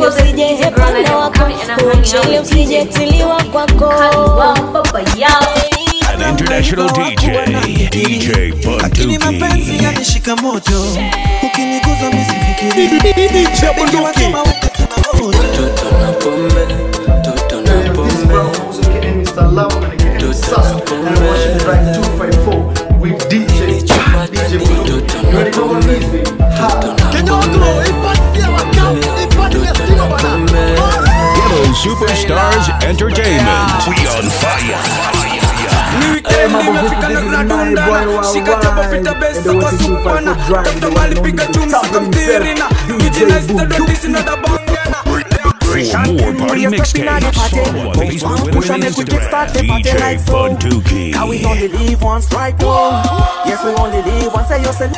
usije hepana wako uchele usijetiliwa kwako An international DJ, DJ lakini mapenzi Bunduki. yanishika moto ukiniguza misifikiri Nikiwa kama uko na moto. Ghetto Superstars Entertainment. We on fire. Ni weekend nimefika na tunadundana shika chapa pita besa kwa supana tafuta mali piga chumba kamtirina kijina istadotisi na dabangana For more party mixtapes, follow on Facebook, Twitter, and Instagram. DJ Bunduki. Now we only live once, right? Whoa. Yes, we only live once. Say yourself.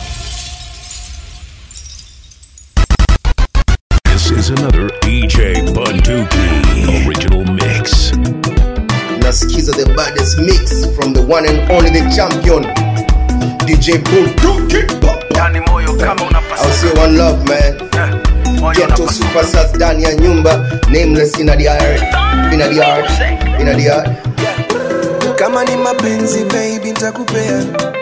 This is another DJ Bunduki original mix. nasikiza the baddest mix from the one and only the champion dj bunduki yani moyo kama I'll unapasa say one love man ghetto superstars ndani ya nyumba nameless in the yard in the yard in the yard kama ni mapenzi baby ntakupea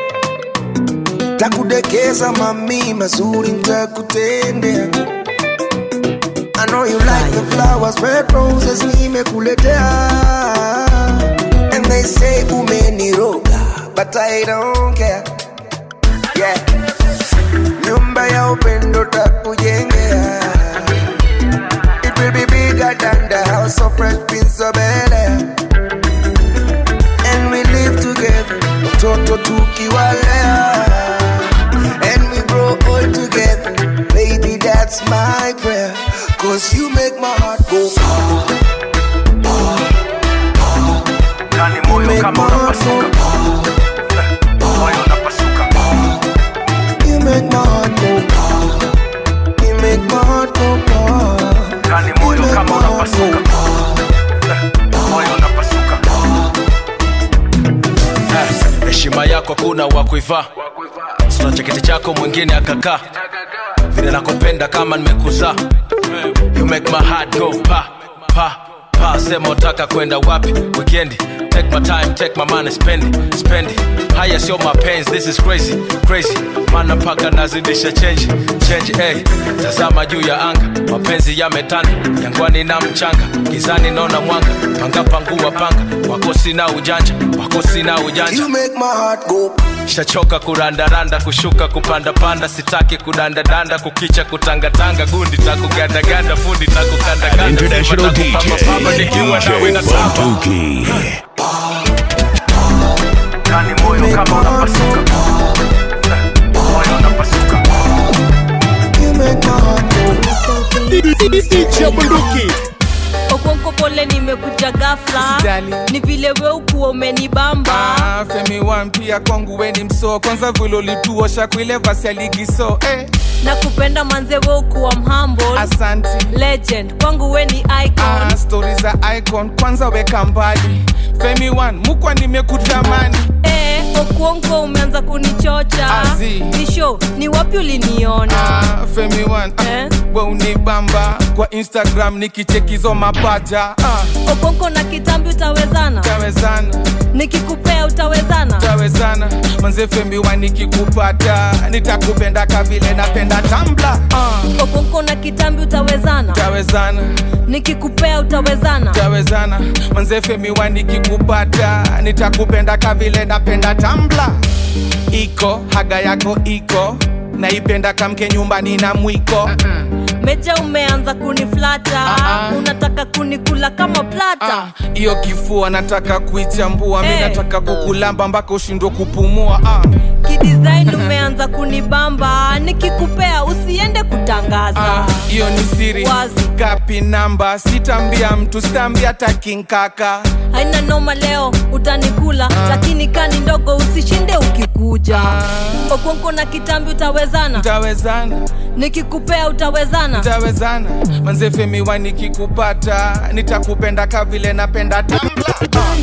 takudekeza mami mazuri ntakutendea I know you like the flowers, red roses nimekuletea And they say umeniroga, but I don't care Yeah Nyumba ya upendo takujengea It will be bigger than the house of fresh prince of Bel-Air and we live together mtoto tukiwalea and we grow old together baby that's my prayer cause you make my heart go ah, yani you moyo make my kama heart go unapasuka ah, moyo unapasuka you make my heart go ah, you make my heart go ah, yani you moyo make my kama heart go unapasuka ah. moyo unapasuka Eh, heshima yako kuna wa kuivaa sina cheketi chako mwingine akakaa vile nakupenda kama nimekuzaa you make my heart go pa pa pa sema utaka kwenda wapi weekendi take my time take my money spend it, spend it. haya sio mapenzi this is crazy crazy mana mpaka nazidisha change change hey. tazama juu ya anga mapenzi yametanda jangwani na mchanga gizani naona mwanga panga pangua panga wako sina ujanja wako sina ujanja you make my heart go shachoka kurandaranda kushuka kupandapanda sitaki kudandadanda kukicha kutangatanga gundi takugandaganda fundi An takukandaganda international DJ, nikiwa nawe na DJ Bunduki. yani moyo kama unapasuka moyo unapasuka you make my heart go okonko pole nimekuja gafla Usijali. ni vile we ukuwa umenibamba Ah, femi wan pia kwangu weni msoo kwanza vile ulituosha kuile vasi ya ligi so eh, na kupenda manze we ukuwa mhamble asanti legend kwangu we ni icon ah, stori za icon kwanza weka mbali femi wan mukwa nimekutamani Eh, okuonko umeanza kunichocha Azi. ni show ni wapi uliniona ah, femi wan ah, Eh? we unibamba kwa instagram nikichekizo mapaja ah, okonko na kitambi utawezana tawezana nikikupea utawezana tawezana manze femi wan nikikupata nitakupenda kavile napenda tambla ah, okonko na kitambi utawezana tawezana nikikupea utawezana tawezana manze femi wa nikikupata nitakupenda kavile napenda tambla iko haga yako iko naipenda kamke nyumbani na mwiko meja umeanza kuniflata Ah, ah. unataka kunikula kama plata Ah, hiyo kifua nataka kuichambua mi Eh. nataka kukulamba mpaka ushindwe kupumua ah. kidesign umeanza kunibamba nikikupea usiende kutangaza Ah, hiyo ni siri Wazi. kapi namba sitambia mtu sitambia takinkaka haina noma leo utanikula lakini kani ndogo usishinde ukikuja okonko na kitambi utawezana tawezana nikikupea utawezana tawezana manze femi wa nikikupata nitakupenda kavile napenda tambla ah. okonko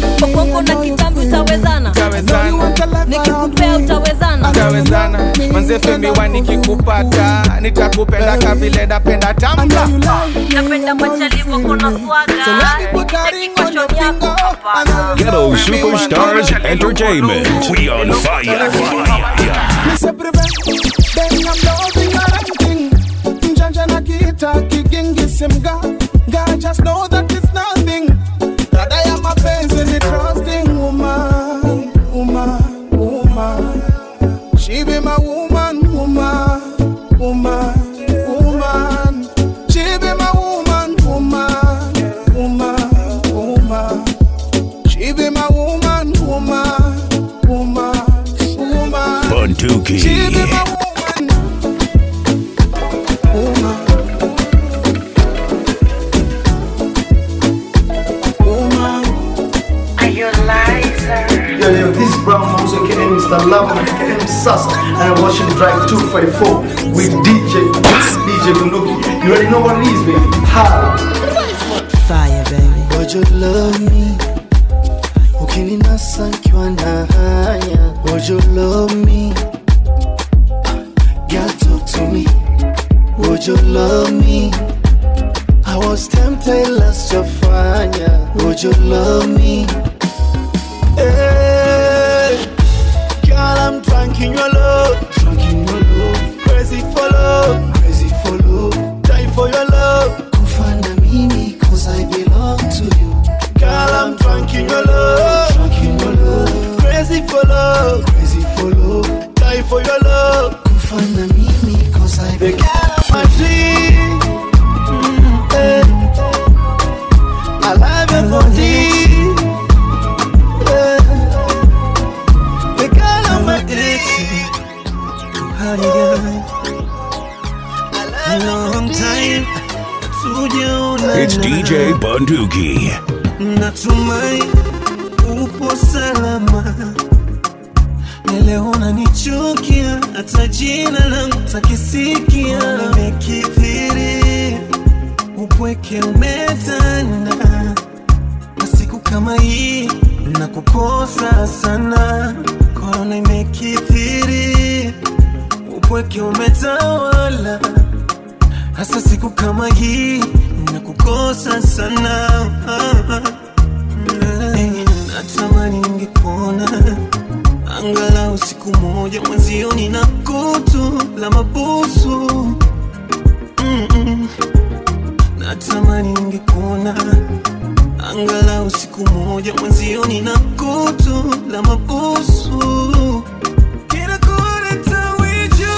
okonko na kitambi utawezana Utawezana. nikikupea utawezana Utawezana manzefe miwa nikikupata nitakupenda kavile napenda tambla napenda machalivo kona swaga Yakikosho yako hapa. Ghetto Superstars Entertainment. We on fire. Me say prevent, then I'm loving your ranking. Njanja na kita kigingi simga. God just know that it's nothing. That I am a person, a trusting woman, woman, woman. She be my woman, woman, woman, woman. She be my woman, woman, woman, woman. She be my woman, woman, woman, woman. Buntuki. She be my woman, woman, woman. Yo, yo, this is Brown Mouse, aka Mr. Love, aka Sasa, and I'm watching Drive 244 with DJ, DJ Bunduki. You already know what it is, baby. How? Fire baby, would you love me? Ukininasa nikiwa na haya, would you love me? Girl, talk to me. Would you love me? I was tempted last your fire. Would you love me? Hey, girl, I'm drunk in your love, drunk in your love, crazy for love, crazy for love, die for your love. Kufa na mimi, cause I belong to you. Girl, I'm drunk in your love, drunk in your love, crazy for love, crazy for love, die for your love. Kufa na mimi, cause I belong to my dream. Mm, eh. I love your body. Eh. The girl on my dixie. Honey girl. A long time. Tujaonana. It's DJ Bunduki. Natumai upo salama. Leo unanichukia, hata jina langu takisikia. Nimekithiri, upweke umetanda, na siku kama hii nakukosa sana. Korona imekithiri, upweke umetawala hasa siku kama hii nakukosa sana Eh, natamani ningekuona angalau siku moja mwenzioni na kutu la mabusu Mm-mm. natamani ningekuona angalau siku moja mwenzioni na kutu la mabusu Kinakuleta wiju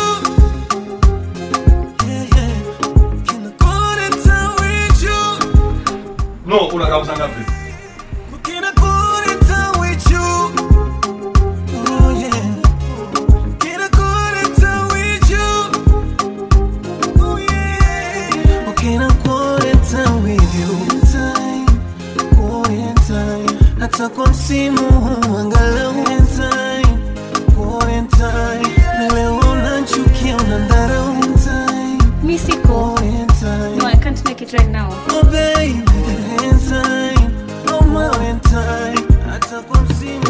Yeah, yeah. Kinakuleta wiju no unakauza ngapi Kinakuleta wiju Oh yeah Kinakuleta wiju Oh yeah Kinakuleta wiju Time Quarantine Hata kwa msimu huu angalau time Quarantine Na leo unachukia unadharau time Mi siko. Quarantine No, I can't make it right now. Oh baby, time, oh my time, hata kwa msimu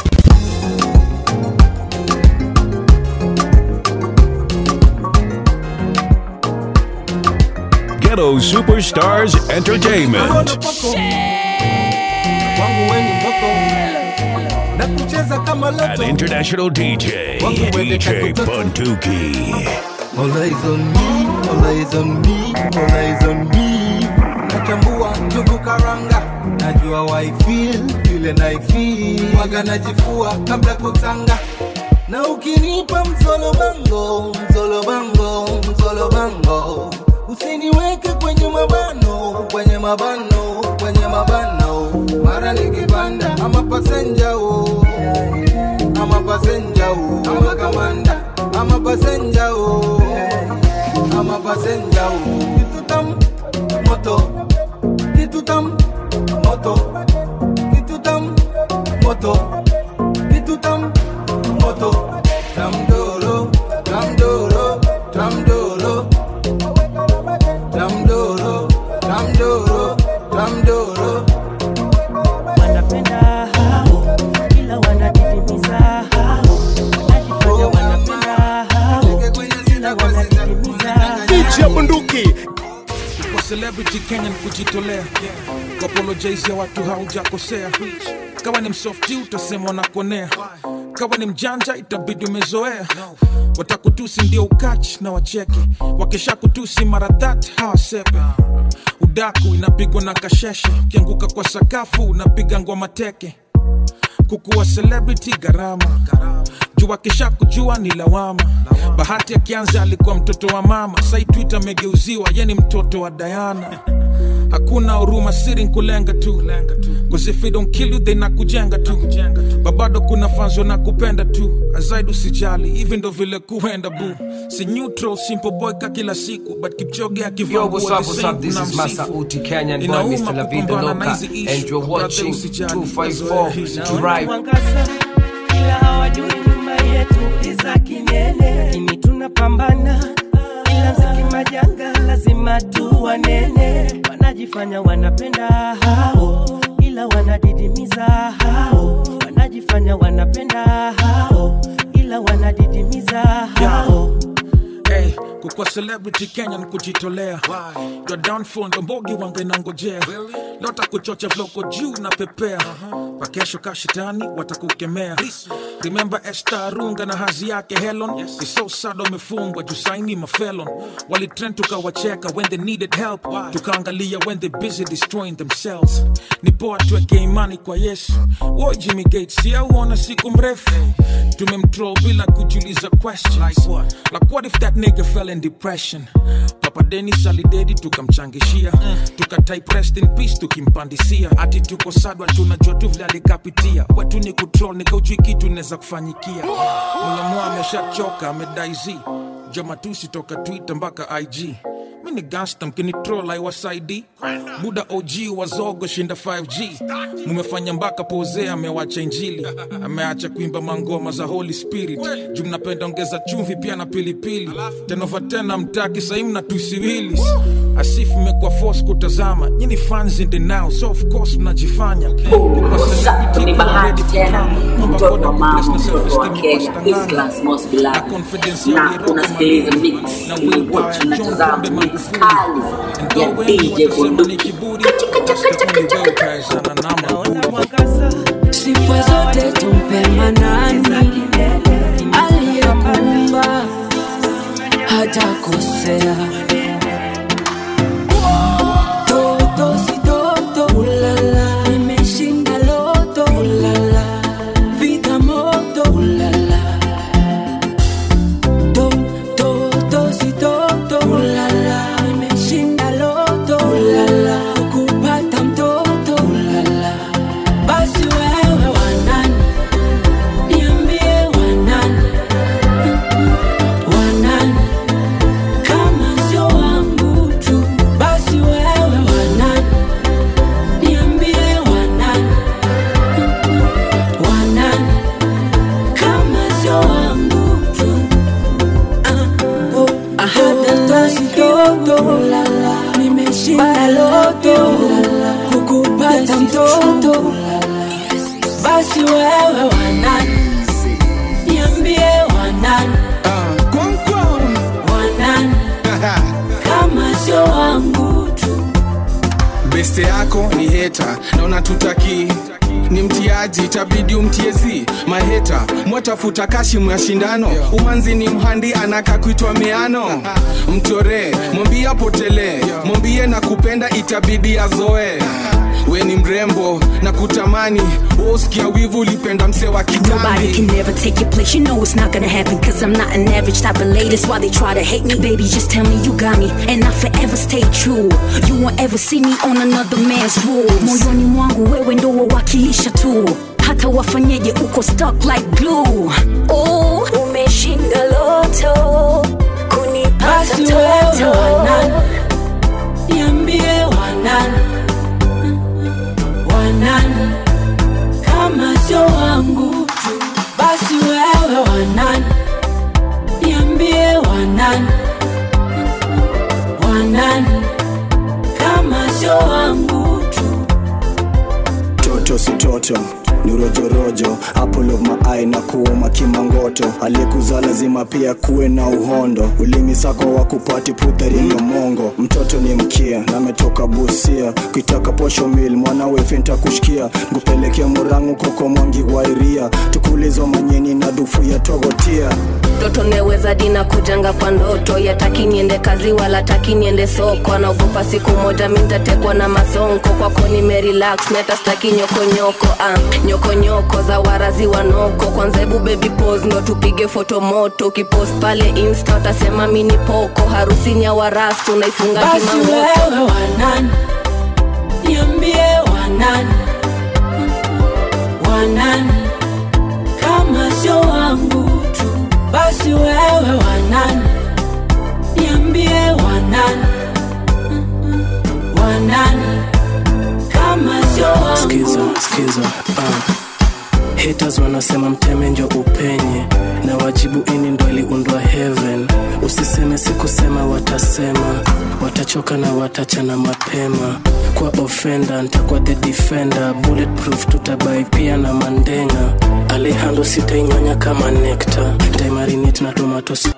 Ghetto Superstars Entertainment. Wangu weni mboko na kucheza kama An loto. international DJ, DJ Bunduki. All eyes on me, all eyes on me, all eyes on me. Nachambua njugu karanga, najua why feel vile na feel. Waga najifua kabla kutanga. Na ukinipa mzolo bango, mzolo bango, mzolo bango. Usiniweke kwenye mabano, kwenye mabano, kwenye mabano. Mara nikipanda ama passenger oh. Ama passenger oh. Ama kamanda ama passenger oh. Ama passenger oh. Kitu tam moto. Kitu tam moto. Kitu tam moto. Kitu tam moto. Tam dolo, tam dolo, tam dolo. Tam dolo, tam dolo, tam dolo. wanapenda DJ Bunduki. kwa celebrity Kenya ni kujitolea kuapologize ya watu haujakosea kawa ni msofti utasemwa na konea kawa ni mjanja itabidi umezoea watakutusi ndio ukach na wacheke wakisha kutusi mara that hawasepe udaku inapigwa na kasheshe ukianguka kwa sakafu unapiga ngwa teke kukuwa celebrity gharama juu akisha kujua ni lawama bahati akianza alikuwa mtoto wa mama sai twitter amegeuziwa ye ni mtoto wa dayana hakuna huruma siri nkulenga tu Cause if they don't kill you they nakujenga tu babado kuna fanzo na kupenda tu azaidi usijali hivi ndo vile kuenda bu si neutral simple boy ka kila siku but kipchoge Yo, what's up, what's up? This is Masa Uti Kenyan boy, Mr. La Vida Loca, and you're watching 254 Drive. mwangaza ila hawajui nyuma yetu kiza kinene lakini tunapambana ila mziki majanga lazima tu wanene wanajifanya wanapenda hao ila wanadidimiza hao wanajifanya wanapenda hao ila wanadidimiza hao hey, kukwa celebrity kenya ni kujitolea your downfall ndo mbogi wangenangojea lota kuchocha vloko juu na pepea pakesho kashitani watakukemea remember esta runga na hazi yake helon is so sad wamefungwa jusaini mafelon walitrend tukawacheka when they needed help tukaangalia when they busy destroying themselves ni poa tuweke imani kwa yesu wo jimmy gates yauona siku mrefu tumemtroll bila kujiuliza questions like what if that nigga fell in depression papa denis alidedi tukamchangishia tukatype rest in peace tukimpandisia ati tuko sadwa tunajua tu vile alikapitia wetu ni kutrol nikaujui kitu inaweza kufanyikia mwenyemoa ameshachoka amedaizi jomatusi toka twitter mpaka ig mi ni gangsta mkinitrol aiwasaidi buda og wazogo shinda 5g mumefanya mpaka poze amewacha injili ameacha kuimba mangoma za holy spirit juu mnapenda ongeza chumvi pia na pilipili tenova tena mtaki sahii mnatusiwilis asifu mmekuwa force kutazama nyini fans in the now so of course mnajifanya Kwa celebrity ni kuwa bahati ready for tena drama. Omba mtoto God wa mama akubless na mtoto wa self-esteem kenya kwa his stangana. class most Na beloved confidence ya na Nairobi unasikiliza Malindi. mix Na Will watch John unatazama Pombe mix Magufuli. kali And ya though wengi dj watasema ni bunduki kiburi that's the only way utaezana na maburi. sifa zote tumpe manani aliyekuumba hajakosea toto si toto ulala imeshinda loto ulala vita moto ulala to toto si toto ulala imeshinda loto ulala kupata mtoto ulala basi wewe wanani niambie wanani wanani kama sio wangu tu basi wewe wanani niambie wanani wanani kama sio wangu tu ahadatoto nimeshinda loto kukupata mtoto basi wewe wanani niambie wanani wanani kama sio wangu tu beste yako ni heta na unatutaki ni mtiaji itabidi umtiezi maheta mwatafuta kashimu ya shindano umanzi ni mhandi anaka kuitwa meano mchoree mwambie apotelee mwambie na kupenda itabidi azoe we ni mrembo na kutamani uskia wivu ulipenda mse wa Nobody kitambi can never take your place. You know it's not gonna happen. Cause I'm not an average type of lady. That's why they try to hate me. Baby, just tell me you got me. And I forever stay true. You won't ever see me on another man's rules. Moyoni mwangu wewe ndo wawakilisha tu. Hata wafanyeje uko stuck like glue. Oh, umeshinda loto. Kunipata basi wewe mtoto. wanani niambie wanani wanani kama sio wangu tu basi wewe wanani niambie wanani wanani kama sio wangu tu toto si toto ni rojorojo apple of my eye na kuuma kimangoto aliyekuzaa lazima pia kuwe na uhondo ulimi sako wa kupati putherinyo mongo mtoto ni mkia na ametoka busia kuitaka posho mil mwana wefe ntakushkia ngupelekea murangu koko mwangi wairia tukulizo manyeni na dhufu ya togotia mtoto neweza dina kujanga kwa ndoto yataki niende kazi wala taki niende soko anaogopa siku moja mintatekwa na masonko kwako nimerelax neta staki nyokonyoko ah, nyokonyoko za warazi wanoko kwanza hebu baby pose ndo tupige foto moto ukipost pale insta utasema mini poko harusini ya warastu naifunga basi kimamoto wewe wanani niambie wanani wanani kama sio wangu tu basi wewe wanani niambie wanani wanani kama sio wangu skiza skiza uh. haters wanasema mteme njo upenye na wajibu ini ndo iliundwa heaven usiseme sikusema watasema watachoka na watachana mapema kwa ofenda ntakuwa the defender bulletproof tutabai pia na mandenga alehando sitainyonya kama nekta ntaimarinate na tomato sauce.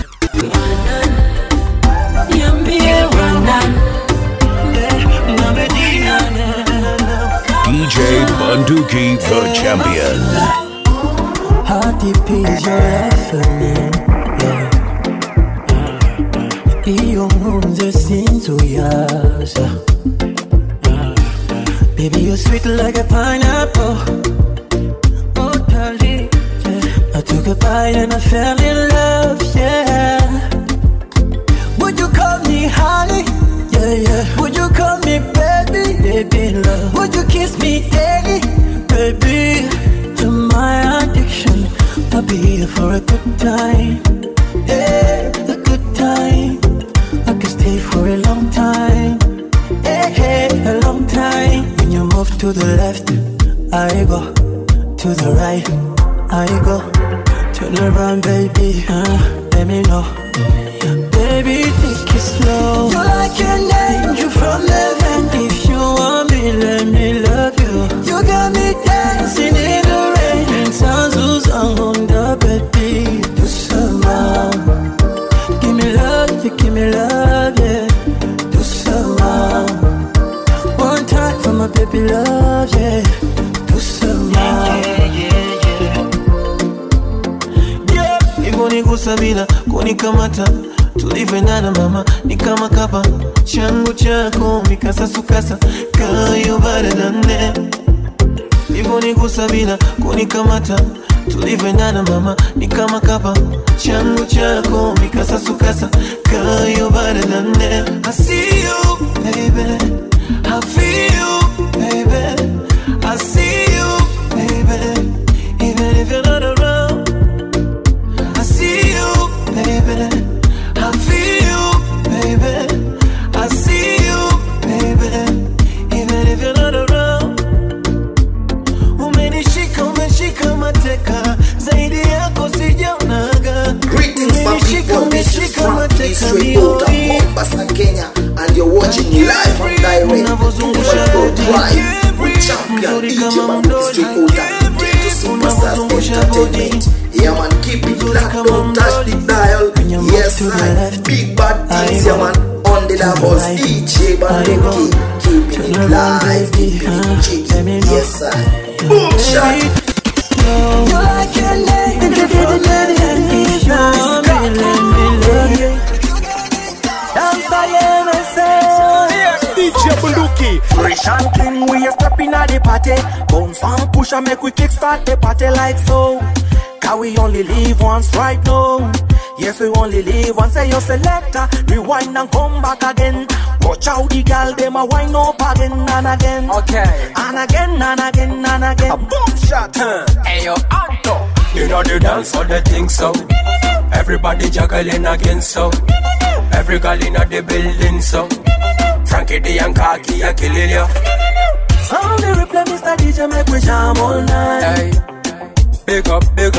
niambie wanani DJ Bunduki, the champion. How deep is your love for me? Yeah. Iyo nkunze sinzuyaza Baby you're sweet like a pineapple Oh darling yeah. I took a bite and I fell in love yeah Would you call me honey? Yeah yeah Would you call me baby? Baby love Would you kiss me daily? Baby You're my addiction I'll be here for a good time Yeah, a good time I can stay for a long time Yeah, yeah, a long time When you move to the left I go To the right I go Turn around baby uh, Let me know Baby, take it slow You like an angel from heaven If you want me, let me love you You got me dancing in the rain And sounds who's on the baby Do some more Give me love, you give me love, yeah Do some more One time for my baby love, yeah Do some more yeah, hivyo nigusa bila kunikamata tulivyoendana mama ni kama kapa changu chako mikasasukasa kayo baradane hivyo nigusa bila kunikamata tulivyoendana mama ni kama kapa changu chako mikasasukasa kayo baradane I see you baby I feel you baby I see you baby even if you're not around I see you, baby. I feel you, baby. I see you, baby. Even if you're not around. Umenishika, umeshika mateka. Zaidi yako sijaonaga. Greetings, my Umenishika, people. This is umeshika Frank mateka Straight out of mioni. Mombasa, Kenya, and you're watching live and direct Full Drive with champion DJ Bunduki Straight out of Ghetto Superstars Entertainment. Yeah, man, keep it locked, don't touch the dial. Yes, I big bad things, yeah, man, on the doubles. DJ Bunduki, keeping it live, keeping it jiggy. Yes, I boom shot. You like an angel from heaven If you want me, let me love you Dance I DJ Bunduki Fresh and clean, we are stepping at the party Bounce and push and make we kickstart the party like so Cause we only live once right now Yes, we only live once, say your selector Rewind and come back again Watch out the gal, them a wind up again and again Okay And again and again and again A boom shot Hey yo, Anto You know the dance for the thing so Everybody juggling again so Every girl in the building so Frankie D and Kaki a killing you Sound the replay, Mr. DJ, make we jam all night Hey Big up, big up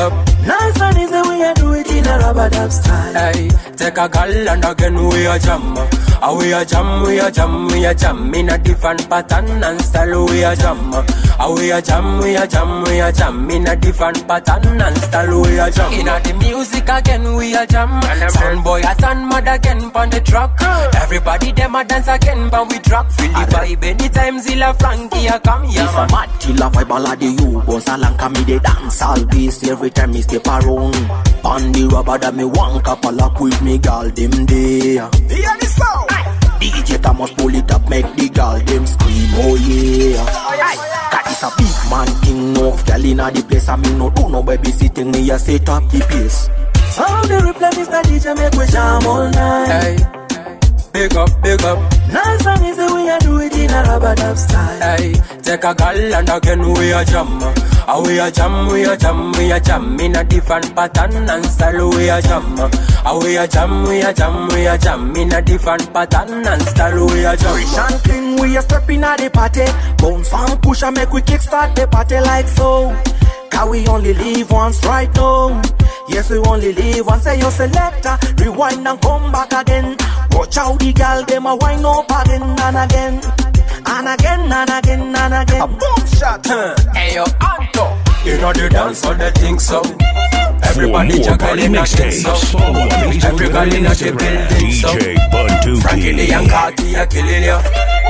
Nice and easy, we a do it in a rubber dub style. Hey, take a gal and again we a jam. Ah, we a jam, we a jam, we a jam in a different pattern and style. We a jam. Ah, we a jam, we a jam, we a jam in a different pattern and style. We a jam. Inna the music again, we a jam. Sound boy a stand mad again pon the track. Everybody them a dance again, but we drop. Feel the vibe anytime Zilla Frankie a come. Yeah, If a man. mad killer vibe all of the you bounce along Cause me they dance all beast every time me step around On the rubber that me want couple up with me gal them there Hear the sound DJ Thomas pull it up make the gal them scream oh yeah Cause it's a big man king of gal inna the place And me no do no babysitting me a set up the pace Sound the replay Mr. DJ make we jam all night Hey, big up, big up. Nice and easy we a do it in a rubber dub style Hey, take a gal and again we a jam. Ah, we a jam, we a jam, we a jam in a different pattern and style. We a jam. Ah, we a jam, we a jam, we a jam in a different pattern and style. We a jam. Rich and clean, we a step in the party. Bounce and push and make we kickstart the party like so. Cause we only live once right now. Yes, we only live once. Say your selector, rewind and come back again. Watch out the gal, them a wind up again and again. And again and again and again. A boom shot. Hey yo, Anto. You know the dance all the things so. Everybody more juggling party a thing mixtapes, so. follow on Facebook Every and gal in a Instagram, building so. DJ Bunduki. Frankie the young cocky a killing ya.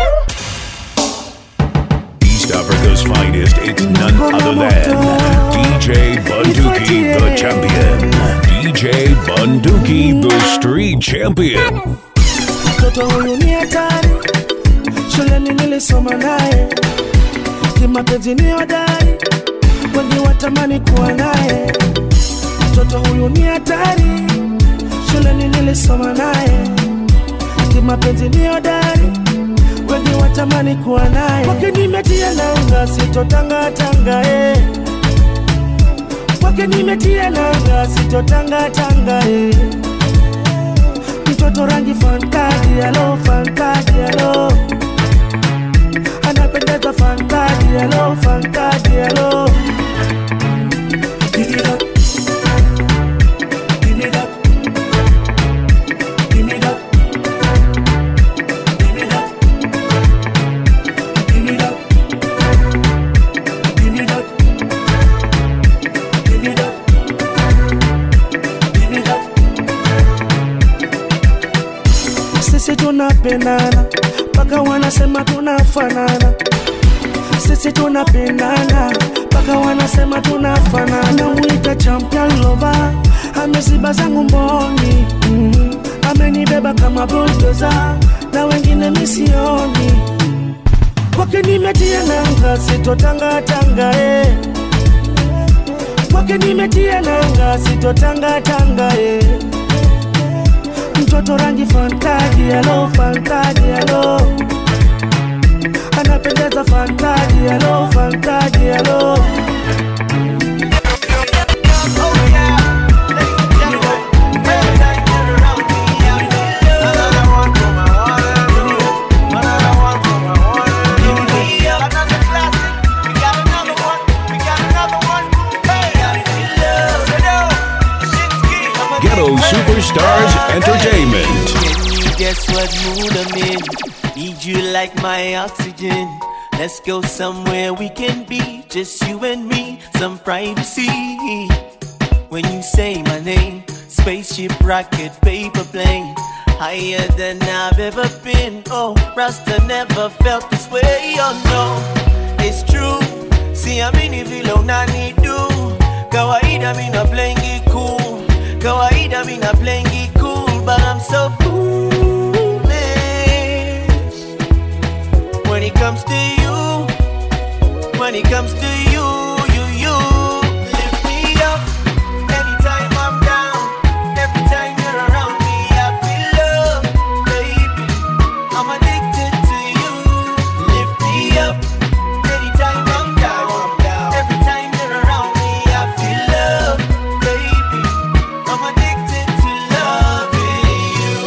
East Africa's finest, it's none other than DJ Bunduki, the champion. DJ Bunduki, the street champion. mtoto huyu ni hatari shuleni nilisoma naye kimapenzi ni hodari wengi watamani kuwa naye mtoto huyu ni hatari shuleni nilisoma naye kimapenzi ni hodari wengi watamani kuwa naye kwake nimetia nanga sitotangatanga eh. kwake nimetia nanga sitotangatanga eh mtoto rangi fantadi alo fantadi alo anapendeza fantadi alo fantadi alo Give it up. Give it up. Give it up. Give it up. Give it up. Give it up. Give it up. Give it up. sisi tunapendana mpaka wanasema tunafanana sisi tunapendana mpaka wanasema tunafanana namwita champion lova ameziba zangu mboni mm. amenibeba kama bulldozer na wengine misioni kwake nimetia nanga sitotangatanga eh. kwake nimetia nanga sitotangatanga eh mtoto rangi fantadi alo fantadi alo anapendeza fantadi alo fantadi alo Ghetto Superstars Entertainment. Guess what mood I'm in? Need you like my oxygen. Let's go somewhere we can be, just you and me, some privacy. When you say my name, spaceship, rocket, paper plane, higher than I've ever been. Oh, Rasta never felt this way. Oh no, it's true. See, I'm in vilo nani do. Kawaida, me not playing it cool. Kawaida, me not playing it cool, but I'm so foolish when it comes to you. When it comes to you, you, you lift me up anytime I'm down. Every time you're around me, I feel love, baby. I'm addicted to you. Lift me up anytime I'm down. Every time you're around me, I feel love, baby. I'm addicted to loving you.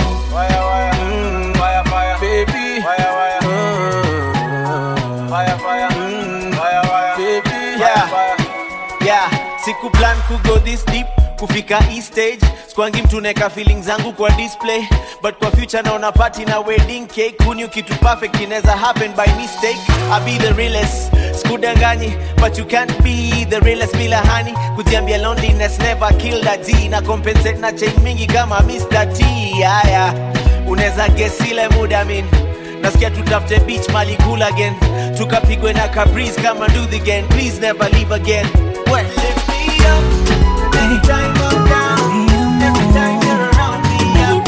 siku plan kugo this deep kufika hii stage skwangi mtu neka feeling zangu kwa display but kwa future naona party na wedding cake kunyu kitu perfect inaweza happen by mistake i be the realest skudanganyi but you can't be the realest bila hani kujiambia loneliness never killed a d na compensate na chain mingi kama Mr. T haya unaweza guess ile muda min nasikia tutafute beach mali cool again tukapigwe na kabris kama do the again please never leave again well, lift me up anytime I'm down every time you're around me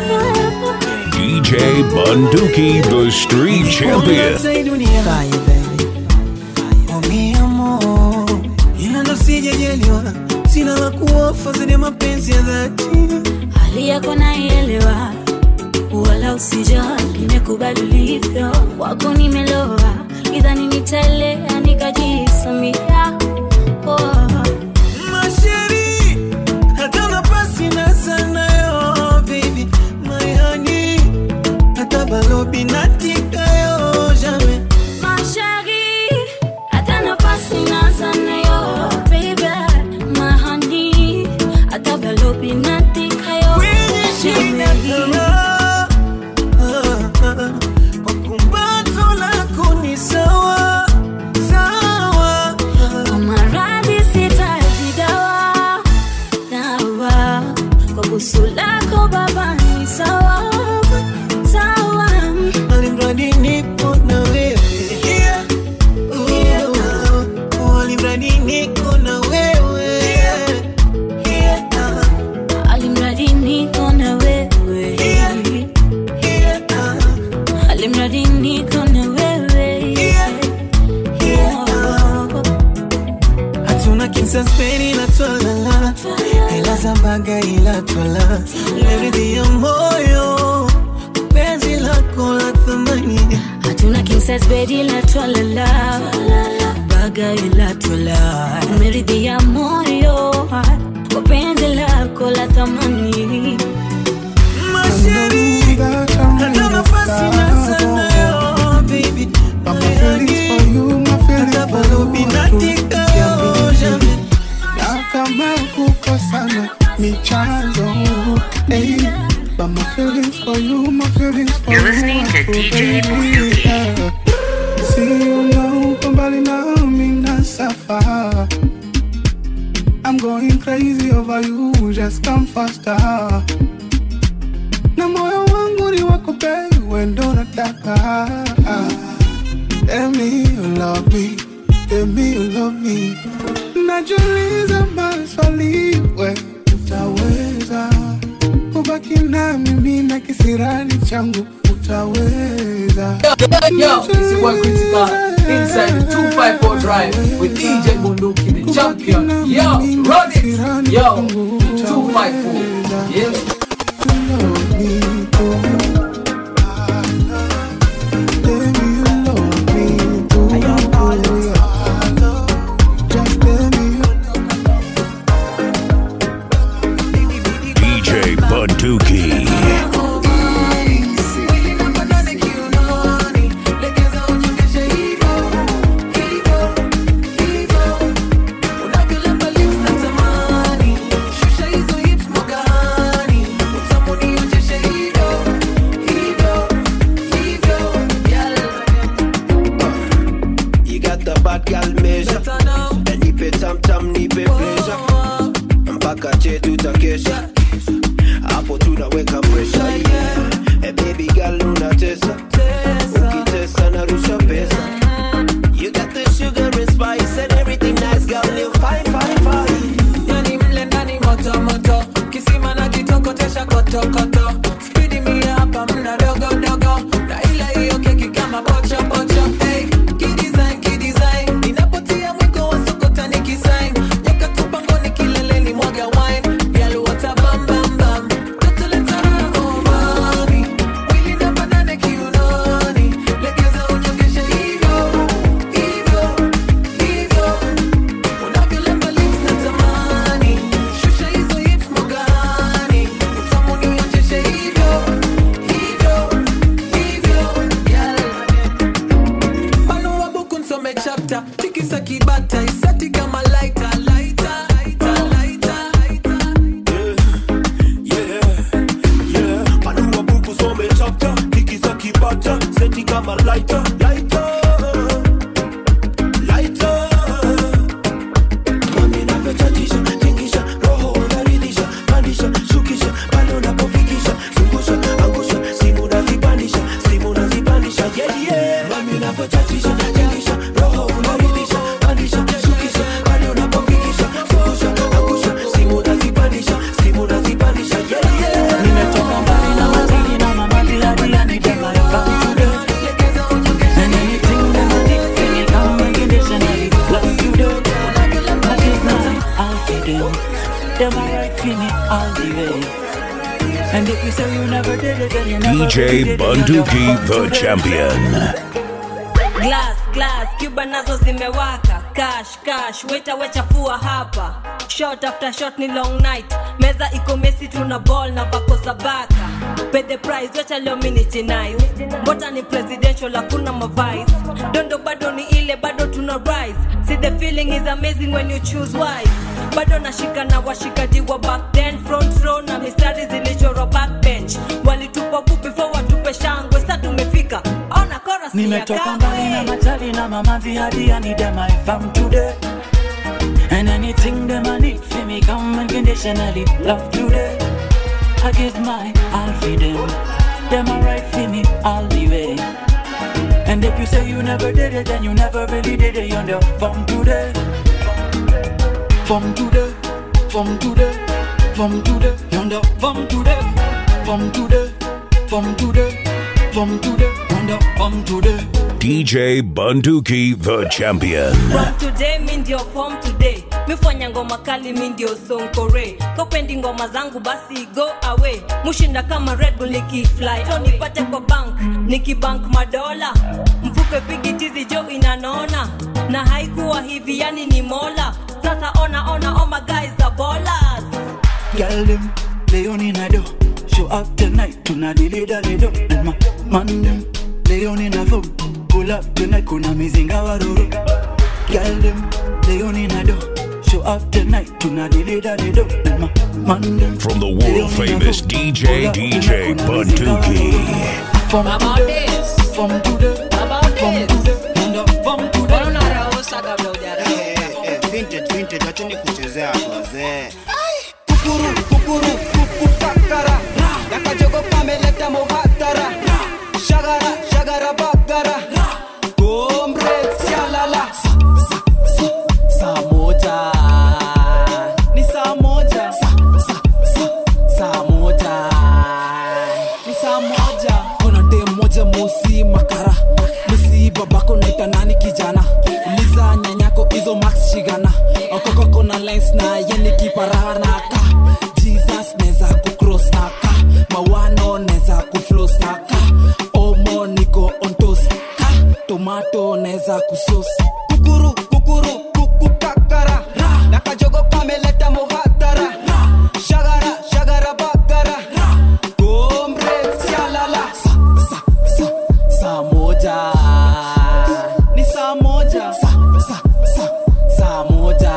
DJ Bunduki, the street champion. Fire, baby. Oh, mi amor. Ila ndo sijajaliwa sina la kuofa zaidi ya mapenzi ya dhati hali yako naielewa wala usijali nimekubali ulivyo kwako nimeloa idhani nitaelea nikajisamia oh. Masheri, hata nafasi na sana yo, baby, my honey. Hata balobi natika yo, jamais. Ma chérie, hata nafasi naza nayo, baby, my honey. Hata balobi natika yo, Kwenye shina kama, ah, ah, kwa kumbato lako ni sawa, sawa. Kwa maradhi sitaji dawa, dawa. Kwa busu lako baba ni sawa, sawa. Alimradi nipo na wewe. Oh, alimradi niko na wewe. Alimradi niko na wewe. Alimradi niko na wewe. hatuna kinsaspeni ila twalala ila zambaga ila twala leridhi ya moyo penzi lako la thamani hatuna king size bed ila twalala baga ila twala meridhia moyo kwa penzi lako la thamani masheri hata nafasi na sana yo baby hata balobi natika yo jamais na kama kukosana ni chanzo hey, but my feelings for you, my feelings for You're you listening to are so DJ real, yeah. See you now, uko mbali nami na safa I'm going crazy over you, just come faster na moyo wangu ni wako babe, wewe ndo nataka Tell me you love me, tell me you love me Najiuliza maswali, we utaweza kubaki na mimi na kisirani changu utaweza Yo, this is one critical inside the 254 drive with DJ Bunduki, the champion. Yo, run it. Yo, 254. Yeah. DJ Bunduki. Shusha hizo hips magani, utamu nionyeshe ama lighter, lighter, lighter. Mami navyochachisha, tingisha, roho unaridhisha, pandisha, shukisha, pale unapofikisha, zungusha, angusha, simu nazipandisha, simu nazipandisha, yeah, yeah. Mami navyochachisha, tingisha, roho unaridhisha, pandisha, shukisha, pale unapofikisha, zungusha, angusha, simu nazipandisha, simu nazipandisha, yeah, yeah. Nimetoka mbali na matili na mamati hadi yanitema yakamtude And anything that I did, can you come and conditionally love you do I give my all for them Them a right for me all the way And if you say you never did it, then you never really DJ did it, Bunduki, the champion. glass glass cuba nazo zimewaka cash cash weta wechafua hapa shot after shot ni long night meza iko mesi tuna ball na vako za baka pay the price wacha leo mini jinais mbota ni presidential hakuna mavice dondo bado ni ile bado tuna rise see the feeling is amazing when you choose wise bado nashika na washikaji wa back then front row na mistari zilichorwa backbench walitupa bu before watupe shangwe sa tumefika ona chorus ni ya Nimetoka mbali na kamwe. matali na mamanzi hadi I need them I found today And anything them I need for me come unconditionally love today I give my all for them Them a right for me all the way And if you say you never did it then you never really did it You're the from today From today From today From today You're the from today From today From today From today You're the from today DJ Bunduki, the champion. from today mi ndio form today mifanya ngoma kali mi ndio sonkore kopendi ngoma zangu basi go away mushinda kama red bull nikifly so nipate kwa bank nikibank madola mfuke pigi tizi jo inanona na haikuwa hivi yani ni mola sasa ona ona oh my guys are ballers Girl them, they on in a do. Show up tonight, tuna dili dali do. And my man them, they on in a phone. Pull up tonight, kuna mizinga waruru. Girl them, they on in a do. Show up tonight, tuna dili dali do. And my man them, From the world famous DJ DJ Bunduki. from today, from today, from today, and up from today. vintage vintage acheni kuchezea wazee kukuru kukuru kukukakara nakajogo kameleta muhatara shagara shagara bagara gombre sialala saa moja ni saa moja saa moja ni saa moja kuna dem moja mosi makara misi babako naita nani kijana uliza nyanyako hizo max shigana okokoko na lines na yeni kipara naka jesus neza kucross naka mawano neza kuflos naka omo niko ontos ka tomato neza kusos kukuru kukuru kukukakara nakajogo kameleta muhatara shagara shagara bagara gombre sialala saa moja ni saa moja saa moja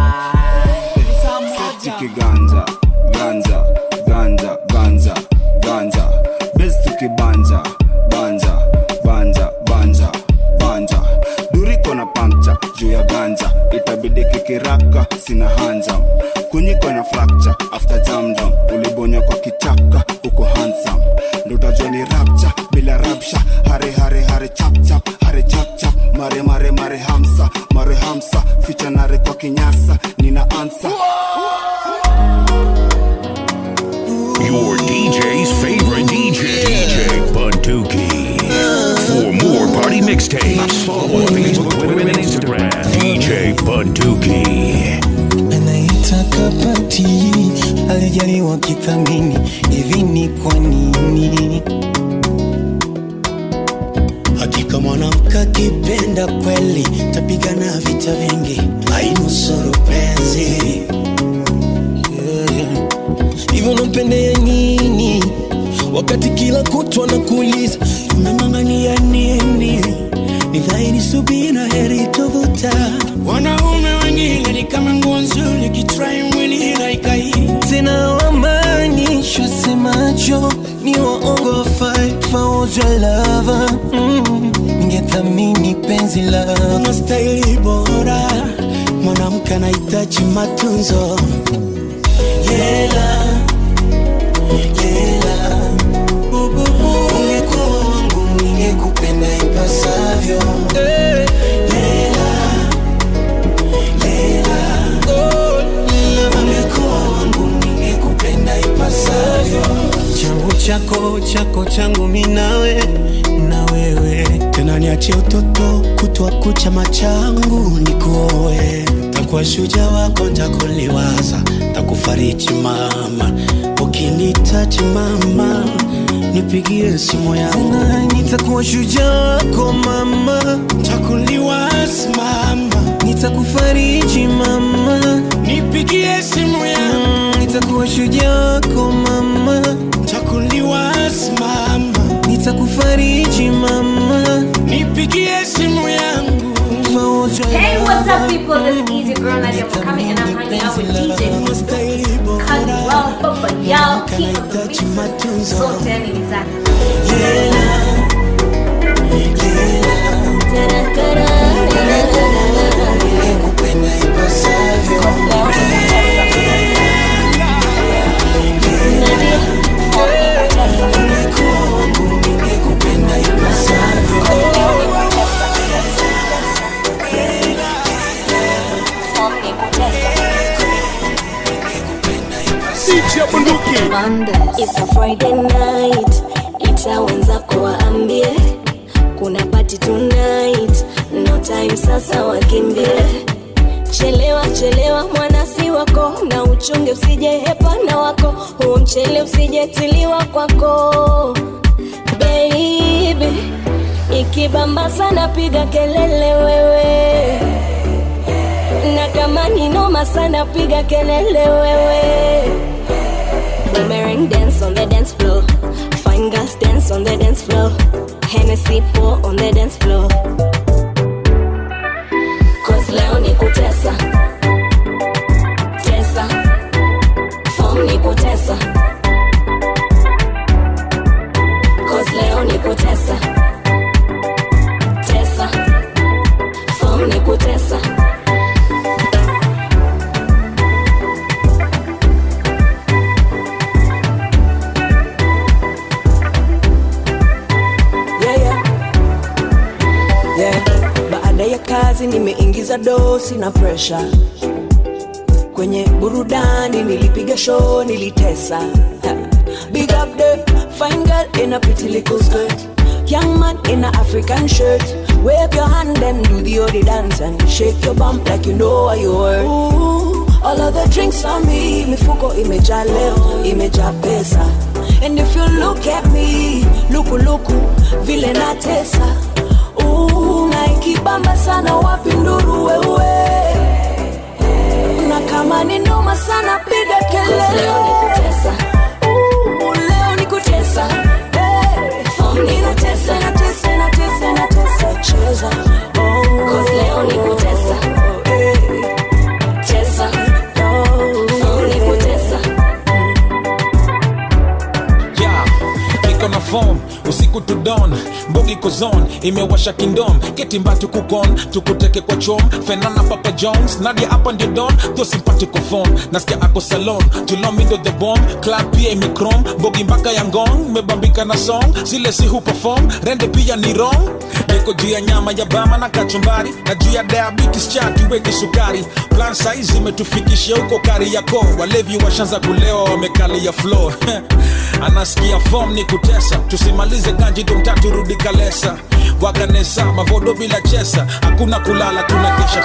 ni saa moja tukiganja ganja ganja ganja ganja bes tukibanja banja banja banja banja duriko na pankcha juu ya ganja itabidi kikiraka sina hanja kunyiko na fracture after jamdom ulibonywa kwa kichaka uko handsome ndo utajua ni rapcha bila rapsha hare hare hare chap chap hare chap chap mare mare mare hamsa mare hamsa ficha nare kwa kinyasa nina ansa Your DJ's favorite DJ, DJ Bunduki. For more party mixtapes, follow on Facebook, Twitter, and Instagram. DJ Bunduki. anaitaka pati alijaliwa kithamini hivi ni kwa nini hakika mwanamke akipenda kweli tapigana vita vingi ainusuru penzi Yeah. hivyo nampendea nini wakati kila kutwa na kuuliza tumemangania nini ni dhahiri subira heri tovuta wanaume wengine ni kama nguo nzuri kitrai mwili haikai tena wamaanishwa semacho ni waongo fight for your lover mm. penzi lako unastahili bora mwanamke anahitaji matunzo yela yela ungekuwa wangu ningekupenda ipasavyo Lela, lela, ungekuwa wangu ningekupenda ipasavyo changu chako chako changu minawe na wewe tena niachie utoto kutwa kucha machangu nikuoe takuwa shuja wako ntakuliwaza takufariji mama ukinitaji mama nipigie simu yangu nitakuwa shujaa wako mama takuliwaza mama nitakufariji mama nipigie simu yangu nitakuwa shujaa wako mama takuliwaza mama nitakufariji mama nipigie simu yangu Hey, what's up, people? This is Easy Girl Nadia Mukami, and I'm hanging out with DJ Caldwell. Papa, y'all keep up the beats. So tell me exactly. It's a Friday night, ita wenzako waambie kuna party tonight, no time sasa wakimbie. Chelewa chelewa mwanasi wako na uchunge usije hepana wako, huo mchele usijetiliwa kwako baby. Ikibamba sana piga kelele wewe, na kama ni noma sana piga kelele wewe. Boomerang dance on the dance floor. Fine girls dance on the dance floor. Hennessy pour on the dance floor. Cause leo ni kutesa. Tesa. Form ni kutesa. Cause leo ni kutesa. Tesa. Form ni kutesa. yeah, yeah. Yeah. Baada ya kazi nimeingiza dosi na presha kwenye burudani, nilipiga show, nilitesa. Ha. Big up the fine girl in a pretty little skirt, young man in a African shirt. Wave your hand and do the odi dance and shake your bump like you know what you worth. Ooh, all of the drinks on me, mifuko imejaa leo, imejaa pesa. And if you look at me, luku luku, vile natesa. Ooh, na ikibamba sana wapi nduru wewe. Na kama ni noma sana piga kelele. Leo ni kutesa. Ooh, leo ni kutesa. Hey, Form ni natesa, natesa, natesa, natesa, cheza. Oh, Cause leo ni kutesa. Tesa. Form ni kutesa. yeah. niko na form usiku to dawn mbogi kozon imewasha kingdom ketimba tukukon tukuteke kwa chom fenana papa jones nadia hapa ndio don tho simpatiko form nasikia ako salon julomindo the bomb club pia imekrom mbogi mpaka ya ngong mebambika na song zile si huperform rende pia ni wrong niko juu ya nyama ya bama na kachumbari na juu ya diabetes chati weki sukari plan saizi imetufikisha huko kari yako walevi washanza kulewa wamekalia floor anasikia fom ni kutesa tusimalize ganji tumtatu rudi kalesa wakanesa mavodo bila chesa hakuna kulala tunakesha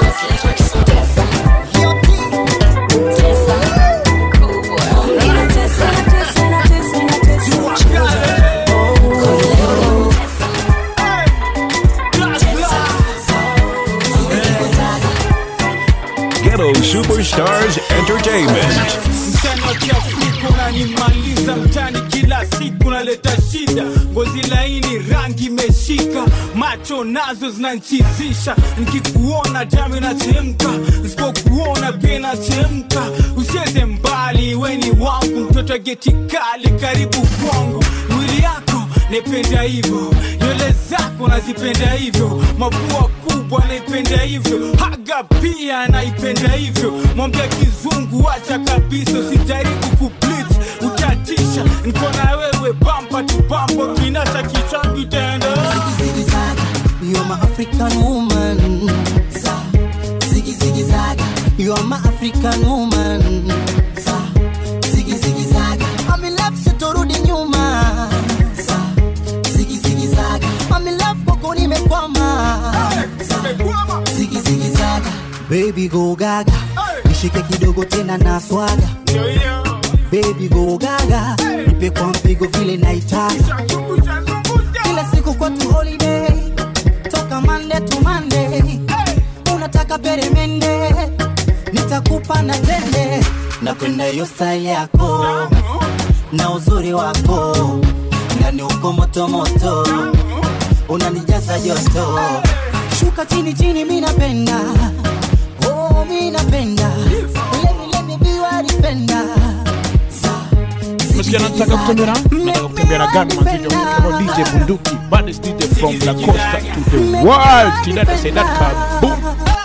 Ghetto Superstars Entertainment. mchana kiafrika unanimaliza mtani kila siku naleta shida ngozi laini rangi imeshika macho nazo zinanchizisha nikikuona damu inachemka nisipokuona pia inachemka usieze mbali weni wangu mtoto wa geti kali karibu kwangu mwili yako nependa hivyo nywele zako nazipenda hivyo mapua kubwa naipenda hivyo haga pia naipenda hivyo mwambia kizungu wacha kabisa usijaribu kuplit utatisha niko na wewe bampa tu bampa kinata kichangu itaenda You're my African woman. Sa, ziggy ziggy zaga. You're my African woman. Sa, ziggy ziggy zaga. I'm in love sitorudi nyuma. Sa, ziggy ziggy zaga. I'm in love kwako nimekwama. Sa, ziggy ziggy zaga. Baby go gaga. Nishike kidogo tena na swaga. Baby go gaga. Nipe kwa mpigo vile naitaka. Kila siku kwetu holiday toka Monday to Monday. Unataka peremende, nitakupa na tende. Napenda hiyo style yako na uzuri wako, ndani uko moto moto, unanijaza joto. Shuka chini chini, mi napenda oh, mi napenda let me let me be your defender. Msikia nataka kutembea na nataka kutembea na gani mazito kama DJ Bunduki baddest DJ from La Costa to the world Tinata say that kaboom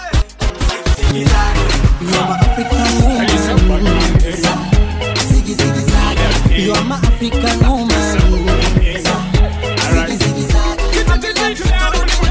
You're my African woman. Ziggy ziggy zaga. You're my African woman. Ziggy ziggy zaga.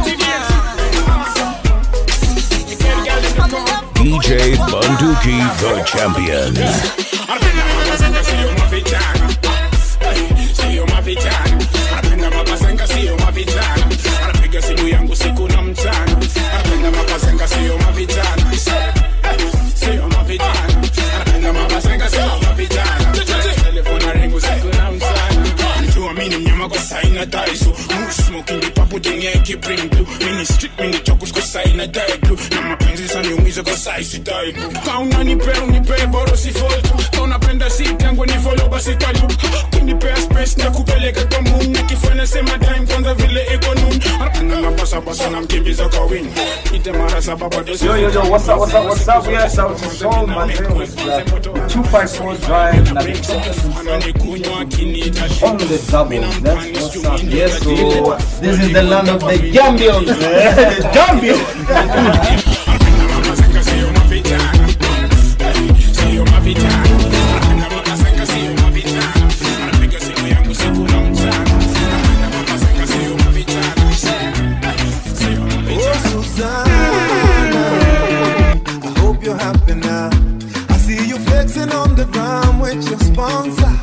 DJ Bunduki, the champion. Sio mavijana sio mavijana anapenda mabazenga sio mavijana anapiga simu yangu siku na mchana anapenda mabazenga sio mavijana sio mavijana anapenda mabazenga sio mavijana telefona rengu siku na mchana Najua mini mnyama kwa saina daiso Mood smoking the papo jenye ki bring blue Mini street mini chokus kwa saina die blue Na mapenzi saniumiza kwa saisi die blue Kauna nipe unipe boro si foltu Kauna penda si tangu ni follow basi kalu Kunipea space na kupeleka kwa moon Nikifanya sema time kwanza vile iko noon Anapenda na basa basa na mkimbiza kwa wing Ite mara saba bado Yo, yo, yo, what's up, what's up, what's up? Yes, out to Soul, my name is uh, 254 Drive, na on the double. That's what's up. Yes, so this is the land of the Gambians. Gambians. Sio mavijana Anapenda mabazenga sio mavijana Anapiga simu yangu siku na mchana Anapenda mabazenga sio mavijana Sio Oh, Susanna, I hope you're happy now. I see you flexing on the ground with your sponsor.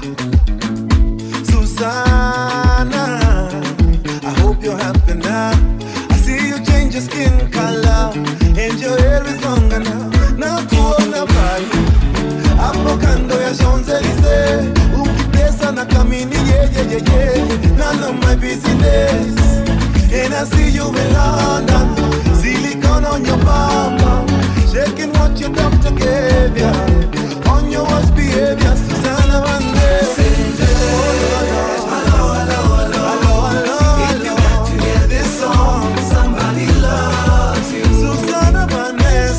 Susanna, I hope you're happy now. I see you change your skin color and your hair is longer now. Na kuona pale hapo kando ya Champs-Elysees ukitesa na kamini yeah, yeah, yeah, yeah. None of my business And I see you in London, silicone on your bum, shaking what your doctor gave ya. On your worst behavior, Susanna Vande. Susanna Vande.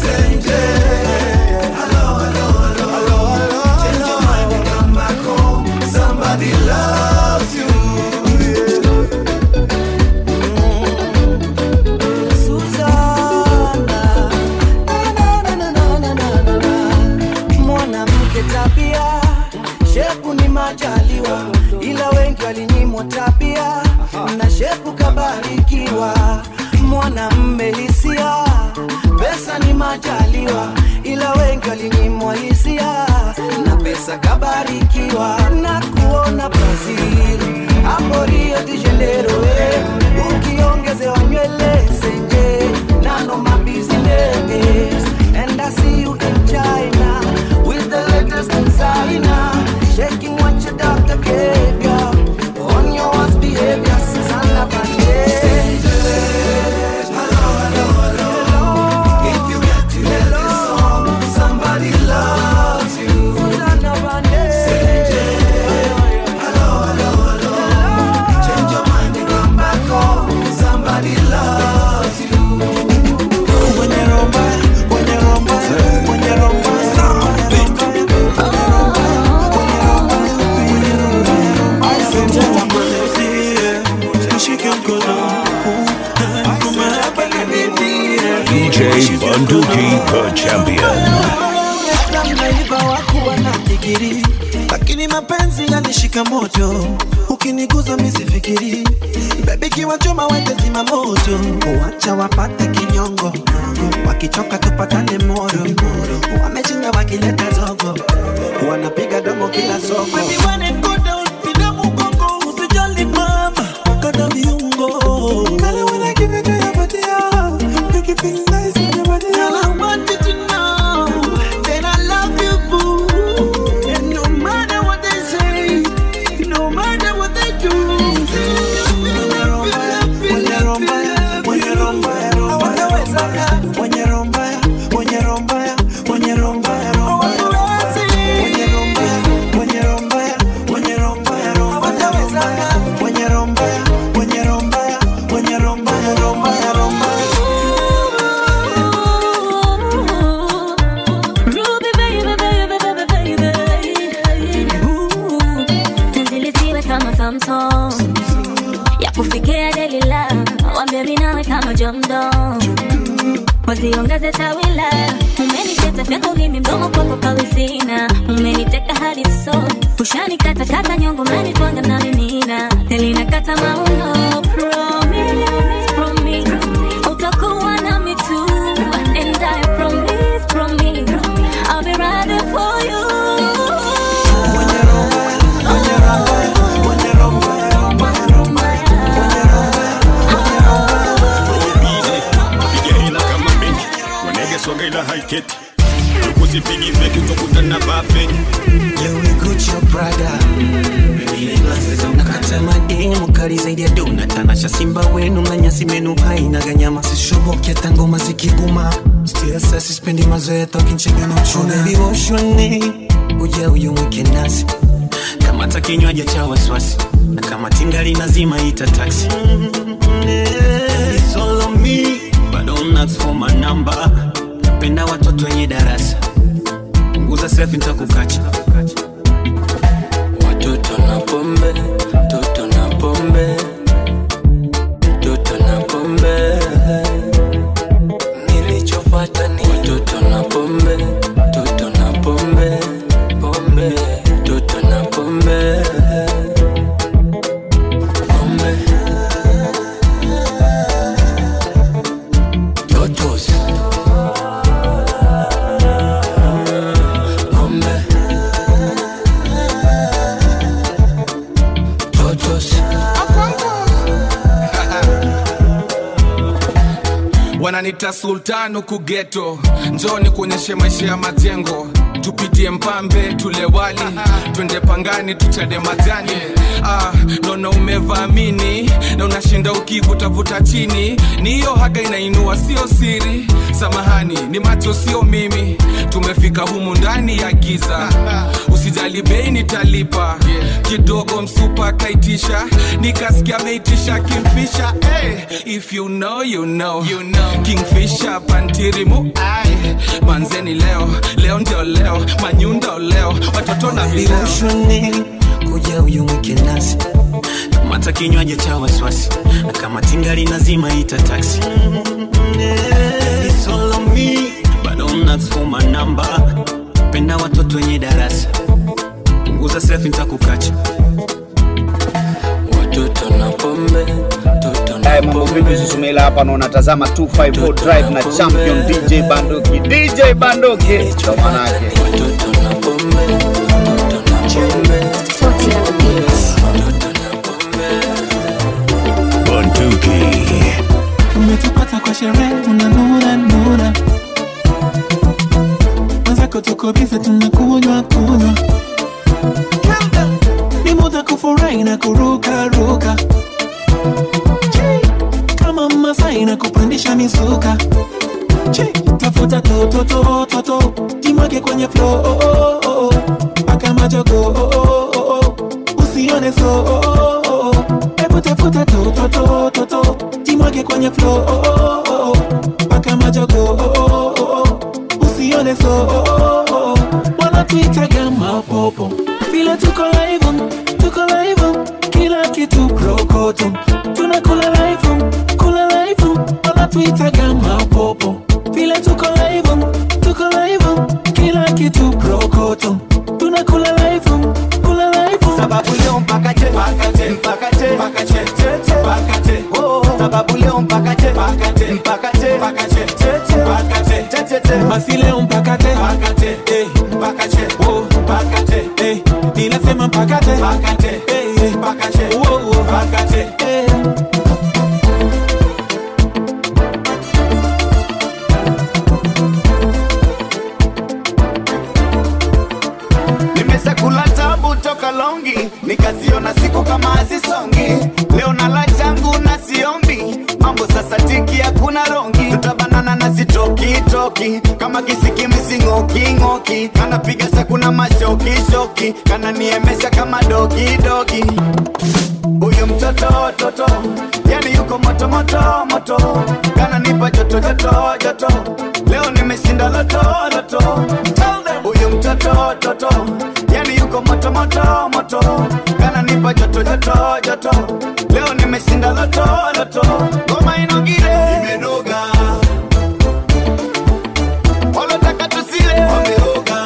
Somebody loves you. Susanna, na, na, na, na, na, na, na, na. mwanamke tabia shepu ni majaliwa ila wengi walinyimwa tabia na shepu kabarikiwa mwanamme hisia pesa ni majaliwa ila wengi walinyimwa hisia na pesa kabarikiwa na kuona brazil hapo rio de janeiro eh. ukiongezewa nywele senje nano mabusiness and i see you in china with the latest designer shaking what your doctor gave ya on your worst behavior Susanna Vande. If you get to hear this song, somebody loves you. Susanna Vande. Hello, hello, hello. Bunduki, the champion. Labda mnaiba wakuwa na digiri, lakini mapenzi yanishika moto. Ukiniguza misifikiri, bebi kiwachoma wende zima moto. Wacha wapate kinyongo, wakichoka tupatane moro. Wamechinda wakileta zogo, wanapiga domo kila soko. Baby, when it go down, pinda mgongo, usijali mama, kata viungo. Kale when I give it to your body, ah, make you feel nice in your body. Girl, I want you to know that I love you, boo. And no matter what they say, no matter what they do. Ruby baby, baby, baby, baby. Ooh, penzi lisiwe kama Samsung ya kufikia Delila, wambie mimi nawe kama Jomdo, waziongeze tawila. Umeniteta fyako mimi mdomo kwako kawizina, umeniteka hadi so ushanikata kata nyongo, umenitwanga na mimina, telinakata mauno. Promise, promise, utakuwa nami tu, and I promise, promise, I'll be riding for you. piga hila kama benki wanege swaga ila haiketi usipigi feki utakutana bafeki nakata mademu kali zaidi ya dona tanasha simba wenu na nyasi menu hainaga nyama sishoboke hata ngoma zikiguma Still sasa sispendi mazoea tokinchega na uchuna Baby woshwane uja uyu mwike nasi kamata kinywaji cha wasiwasi na kama tingali nazima ita taxi It's all on me, but don't ask for my number. Napenda watoto wenye darasa, punguza selfie nitakukacha. Watoto na pombe, toto na pombe, toto na pombe. Nilichofuata ni watoto na pombe, toto na pombe, pombe, toto na pombe. Pombe. Totos. Pombe. Totos. wananita sultan huku geto njoni kuonyeshe maisha ya majengo tupitie mpambe tule wali twende pangani tuchade majani ah, naona umevaamini na unashinda ukivutavuta chini ni hiyo haga inainua sio siri samahani ni macho sio mimi tumefika humu ndani ya giza usijali bei nitalipa kidogo msupa kaitisha nikasikia ameitisha kimfisha hey, if you know, you know. You know. kingfisha pantirimu ai manzeni leo leo ndio leo manyundo leo watoto na vileo Viroshwane kuja uyu mwike nasi kamata kinywaji cha wasiwasi na kama tingali nazima ita taxi It's all on me, but don't ask for my number. Penda watoto wenye darasa, punguza selfie nitakukacha. Watoto na pombe, toto na Hey, mambo vipi Susumila hapa na unatazama 254 Drive na champion DJ Banduki. DJ Banduki ndo manake. Watoto na pombe, toto na pombe. Bunduki. Umetupata kwa sherehe, tunanuna nuna, wenzako tuko bize, tunakunywa kunywa, ni muda kufurahi na kuruka ruka, kama Masai na kupandisha misuka, tafuta toto toto toto, jimwage kwenye flow oh, oh, oh, oh. paka majogo oh, oh, oh, oh. usione so oh, oh, oh, oh. hebu tafuta toto toto toto, jimwage kwenye flow oh, oh, oh, oh. paka majogo oh, oh, oh, oh. usione so oh, oh, oh, oh. wanatuitaga mapopo vile tuko live tuko live kila kitu prokoto tunakula live kula live wanatuitaga mapopo vile tuko cheche pakate oh sababu leo mpakate pakate mpakate pakate cheche pakate cheche basi leo mpakate pakate eh pakate oh pakate eh ninasema mpakate pakate eh pakate oh oh pakate eh nimeshakula tabu toka longi nikaziona siku kama hazisongi leo nala changu na siombi mambo sasa tiki hakuna rongi tutabanana na sitokitoki kama kisikimsing'oking'oki kanapiga sakuna mashokishoki kananiemesha kama dogidogi huyu mtoto toto yani yuko moto moto moto kananipa joto joto joto leo nimeshinda loto loto huyu mtoto toto yani yuko moto moto moto kananipa joto joto joto leo nimeshinda loto loto ngoma inogire imenoga walotaka tusile wameoga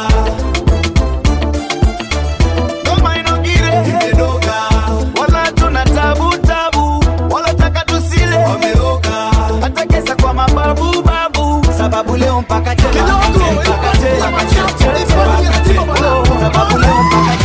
ngoma inogire imenoga wala tuna tabu tabu walotaka tusile wameoga hata kesa kwa mababu babu sababu leo mpaka tena mpaka tena mpaka tena oh, sababu leo mpaka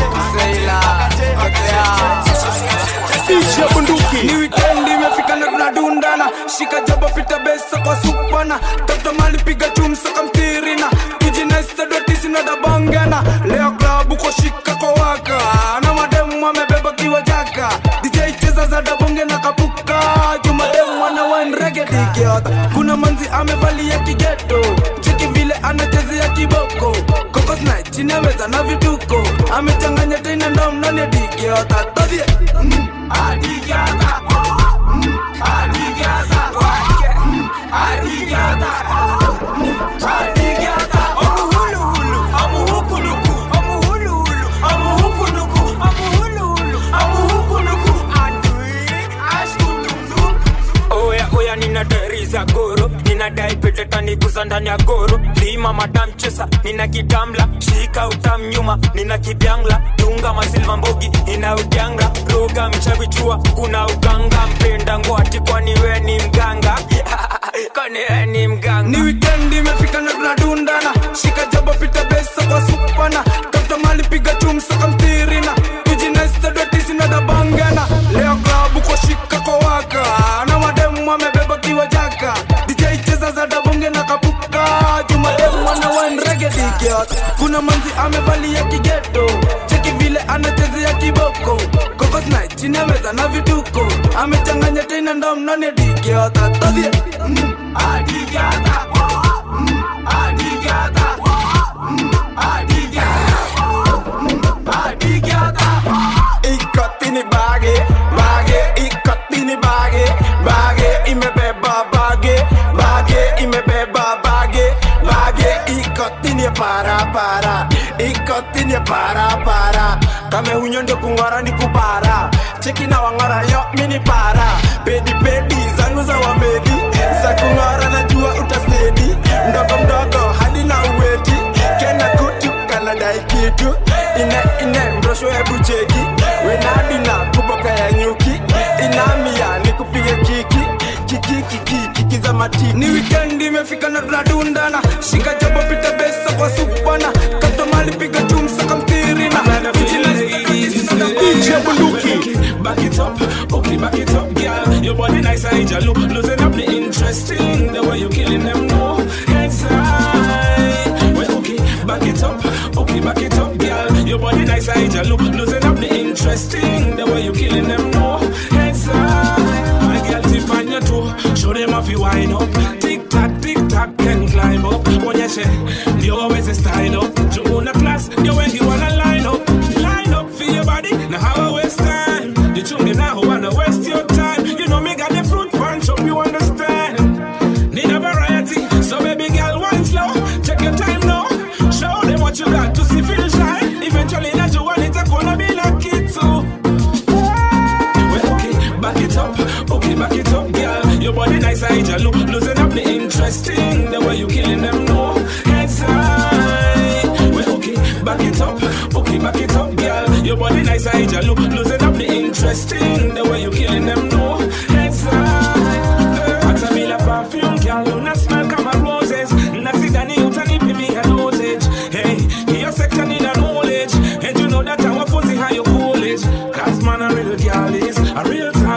DJ bunduki ni wikendi imefika na tunadundana shika jaba pita besa kwa supana tafuta mali piga chumsa kamtirina kijinaistadwatisina dabangana leo klabu kwa shika kwa waka na mademu amebeba kiwa jaka DJ cheza za dabonge na kapuka jumademu wana wanregedigiota kuna manzi amevalia kigeto cheki vile anachezea kiboko kokosna chini ya meza na vituko amechanganya tena ndo mnani digiota todhie mm. Adigata. Mm. Adigata. Mm. Adigata. Mm. Adigata. Amuhuluhulu. Amuhukuluku. Amuhuluhulu. Amuhukuluku. Amuhuluhulu. Amuhukuluku. Adui. Ashkuluku. oya oya nina dari za goro ninadai petetaniguza ndani ya goro lima madamchesa nina kitamla shika utam nyuma nina kibyangla dunga masilva mbogi ina ujanga roga mchavichua kuna uganga mpenda ngwati kwani we ni mganga kwani we ni mganga ni wikendi imefika na tunadundana shika jaba pita besa kwa supana tafuta mali piga chumsa kamtirina tujinaistadwatisina dabangana leo klabu kwa shika kwa waka na mademu amebeba kiwa jaka dj cheza za dabonge na kapuka jumademu wana wanregedigiot kuna manzi amevalia kigeto cheki vile anachezea kiboko kokosna chini ya meza na vituko amechanganya tena ndo mnane digiota todhie mm. adigata mm. adigata mm. adigata ikotini bage bage ikotini bage bage imebeba bage bage imebeba bage bage ikotini para para ikotini para para kame hunyo ndio kung'ora ni kupara cheki na wang'ora yo mini para pedi pedi zangu za wamedi za kung'ora najua utasedi mdogo mdogo hadi na uweti kena kutu kanadai kitu ine ine mrosho hebu cheki wenadina kuboka ya nyuki inamia ni kupige kiki kiki kiki kiki za matiki ni wikendi imefika na tunadundana shika jabo pita besa kwa supana kato mali piga chumsa kamtirina DJ Bunduki Back it up, okay, back it up, girl. Your body nice, I just look, losing up the interesting. The way you killing them, no. Heads high. Well, okay, back it up, okay, back it up, girl. Your body nice, I just look, losing up the interesting. The way you killing them, no. Heads high. My girl, tip on your toe, show them off you wind up. Tick tock, tick tock, can climb up. When you say, you always a style up. You own a class, you when you wanna line up, line up for your body. Now how I waste time? The chungi now wanna waste your time. You know me got the fruit punch, hope you understand. Need a variety, so baby girl, wine slow. Take your time now. Show them what you got to see, feel shy. Eventually, that you want it, I'm gonna be lucky too. Well, okay, back it up, okay, back it up, girl. Your body nice, I just look, losing up the interesting. The way you killing them, no heads high. Well, okay, back it up, okay, back it up, girl. Your body nice, I just look, losing up the interesting. The way you killing them,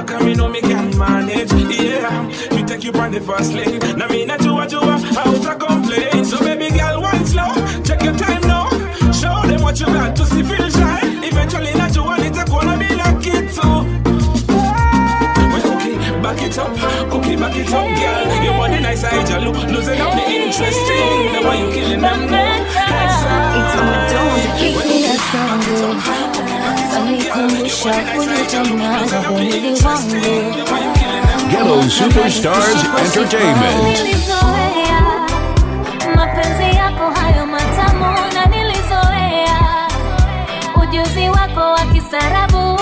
back and me know me can manage. Yeah, we take you on the first lane. Now me not you what you are, how to complain. So baby girl, one slow, check your time now. Show them what you got to see feel shy. Eventually not you want it, I wanna be like it too. Well, okay, back it up, okay, back it up, girl. Your body nice, I just look, losing up the interesting. Now why you killing them now? It's Hisia zangu zanikumbusha kule jana mwili wangu Ghetto Superstars Entertainment. nilizoea mapenzi yako hayo matamu na nilizoea ujuzi wako wa kisarabu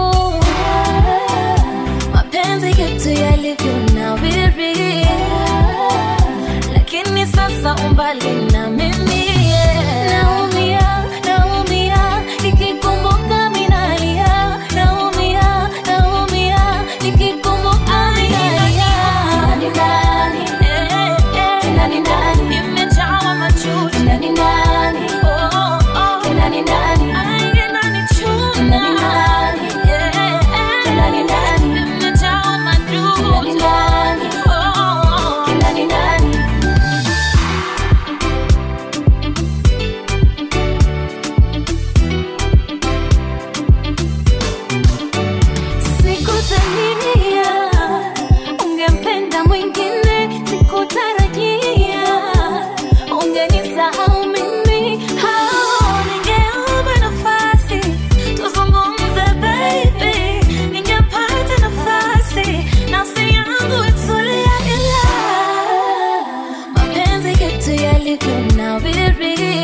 mapenzi yetu yalivyonawiri lakini sasa umbali na mimi naumia naumia nikikumbuka minalia naumia naumia nikikumbuka minalia ndani ndani ndani nimejawa machozi ndani ndani oh oh ndani ndani ndani ndani ndani ndani nimejawa machozi ndani oh ndani ndani sikudhania ungempenda mwingine sikutarajia ungenisahau mimi hao ningeomba nafasi tuzungumze baby ningepata nafasi nafsi yangu itulia ila mapenzi yetu yalivyonawiri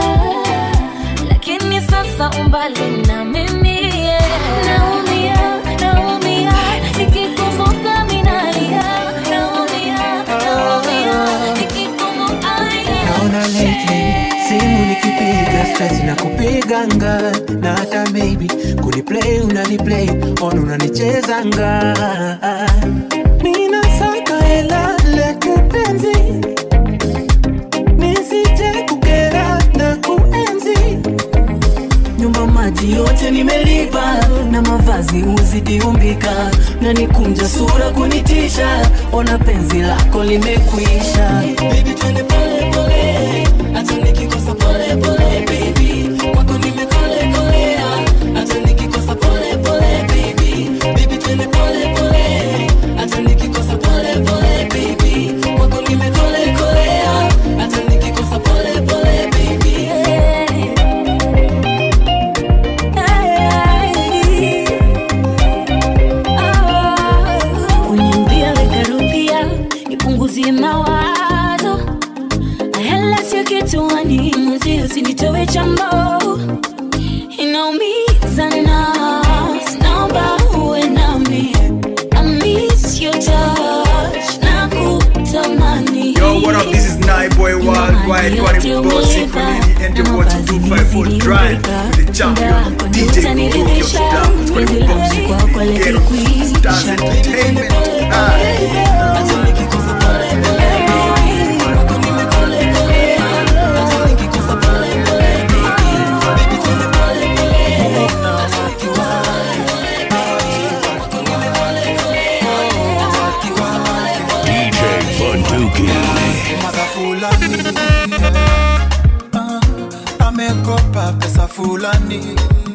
lakini sasa umbali na mimi naumia naumia nikikumbuka minalia naumia naumia nikikumbuka naona lately simu nikipiga stress na kupiganga na hata maybe kuniplay unaniplay on unanichezanga mina saka hela leke penzi nisije kukera na kuenzi nyumba maji yote nimelipa na mavazi uzidi umbika na nikunja sura kunitisha ona penzi lako limekwisha Baby, twende pole pole hata nikikosa pole pole baby kwako nimekole kolea hata nikikosa pole pole baby baby twende pole pole hata nikikosa pole pole baby kwako nimekole kolea hata nikikosa pole pole baby Uniambia weka rupia nipunguzie mawazo hela sio kichwani mwezi usinitowe chambo inaumiza nafsi naomba uwe nami I miss your touch na kutamani Yo, what up? This is Night Boy Worldwide. Kwani Bossy Kulini and your boy 254 Drive with the champion DJ Bunduki of Sudan. Kwani Bossy Ghetto Stars Entertainment. Ah. DJ Bunduki. Mada fulani ah, amekopa pesa fulani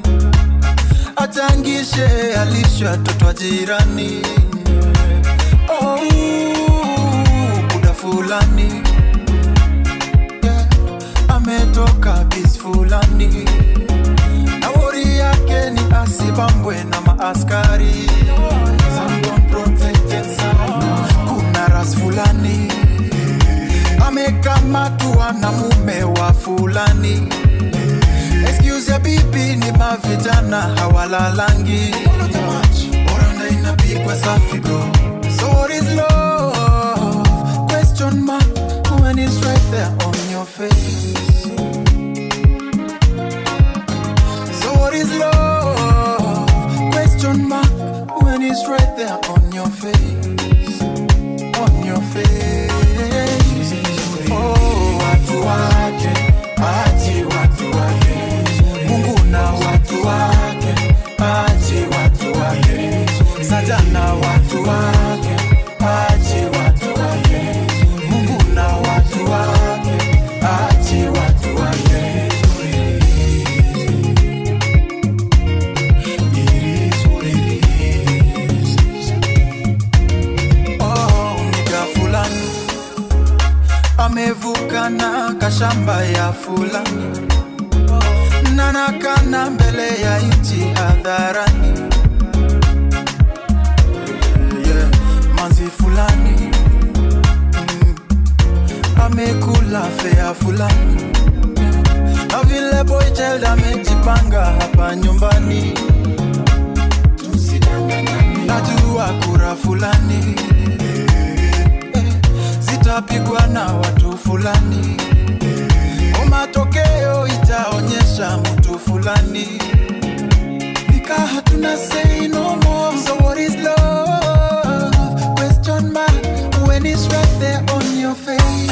achangishe alishwa toto wa jirani oh, buda fulani yeah, ametoka bis fulani na wori yake ni asibambwe na maaskari Someone protected sana. kuna ras fulani amekamatwa na mume wa fulani excuse ya bibi ni mavijana hawalalangi oranda inapigwa safi bro so what is love question mark when it's right there on your face so what is love question mark when it's right there on your face on your face oh watu wake aji watu wake mungu na watu wake aji watu wake saja na watu wake achi watu wake mungu na watu wake achi watu wake Oh, nika fulani amevuka na kashamba ya fulani nanakana mbele ya nchi hadharani yeah, manzi fulani mm, amekula fea fulani na vile boychild amejipanga hapa nyumbani najua kura fulani eh, zitapigwa na watu fulani matokeo itaonyesha mtu fulani nika hatuna say no more so what is love question mark when it's right there on your face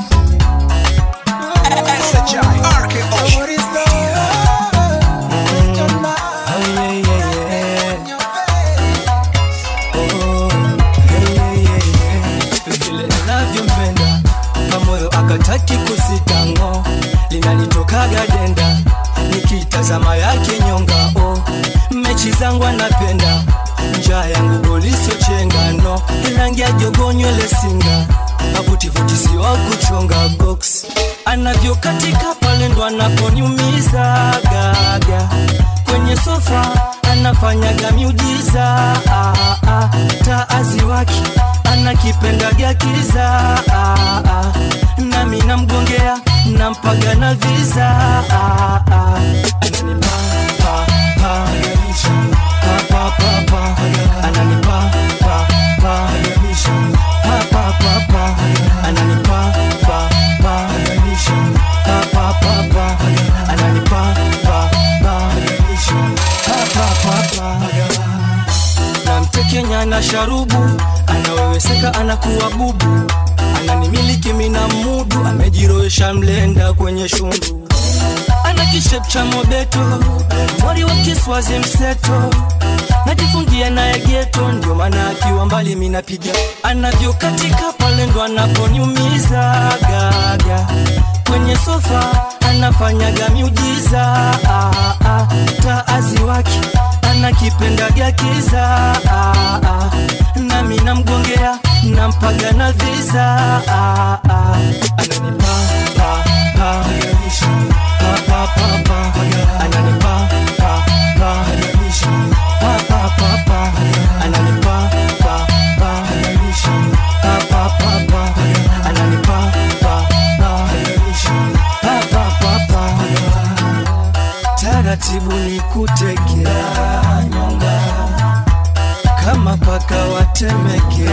SHI RKO so what is love question mark vile navyompenda kamoyo akataki kusitango linanitokaga denda nikitazama yake nyonga oh. mechi zangu anapenda njaa yangu golisio chengano rangi ya jogo nywele singa avutivuti siwa kuchonga box anavyokatika pale ndo anaponiumiza gaga kwenye sofa anafanyaga miujiza ah, ah, taazi wake anakipendaga kiza ah, ah, nami namgongea nampaga na viza ah, ah, ananipa pa, pa, pa, pa, pa, pa, ananipa pa, pa, pa, pa, pa, pa, ananipa pa, pa, pa, pa, pa, pa, ananipa pa, pa, pa, pa, pa, pa. namtekenya na sharubu anaweweseka anakuwa bubu ananimiliki mina mudu amejiroesha mlenda kwenye shundu ana kishep cha mobeto mori wa kiswazi mseto najifungia naye geto ndio maana akiwa mbali minapiga anavyokatika pale ndo anaponiumiza gaga kwenye sofa anafanyaga miujiza ah, ah, taazi wake anakipendaga kiza ah, ah, nami namgongea nampaga na viza ah, ah, ananipa pa, pa, pa, pa, pa, pa, ananipa pa, pa, pa, pa, pa, pa, ananipa pa, pa, pa, pa, pa, pa, ananipa pa, pa, pa, pa, pa, pa. taratibu ni kutekea nyonga kama paka watemeke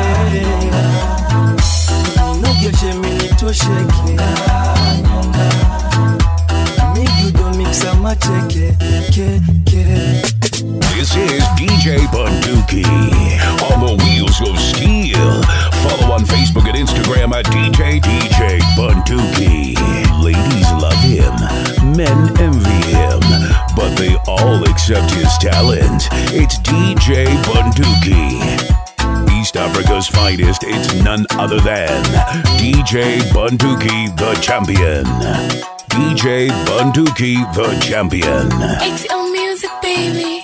ninogeshe minitosheke nyonga migudo miksa mateke ke, ke. This is DJ Bunduki on the wheels of steel. Follow on Facebook and Instagram at DJ DJ Bunduki. Ladies love him, men envy him, but they all accept his talent. It's DJ Bunduki. East Africa's finest, it's none other than DJ Bunduki, the champion. DJ Bunduki, the champion. ATL music, baby.